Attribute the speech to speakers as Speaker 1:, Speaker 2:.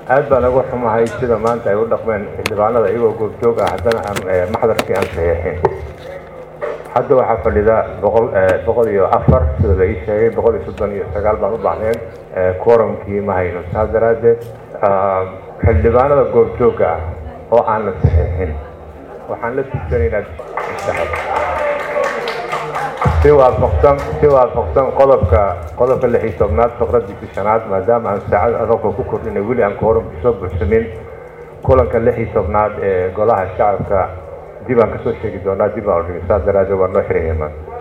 Speaker 1: aad baan uga xumahay sida maanta ay u dhaqmeen xildhibaanada iyagoo goobjoog ah haddana aan maxdarkii aan saxiixin hadda waxaa fadhida boqol boqol iyo afar sida la ii sheegay boqol iyo soddon iyo sagaal baan u baahneen quorumkii ma hayno saas daraaddeed xildhibaanada goobjooga ah oo aan la saxiixin waxaan la tugsanaynaa si waafaqsan si waafaqsan qodobka qodobka lix iyo tobnaad faqradiisa shanaad maadaama aan saacad adabka ku kordhinay weli aan quorumkii soo buuxsamin kulanka lix iyo tobnaad ee golaha shacabka dib aan kasoo sheegi doonaa dib aan udhigi saas daraaddeed waa noo xiran yamaan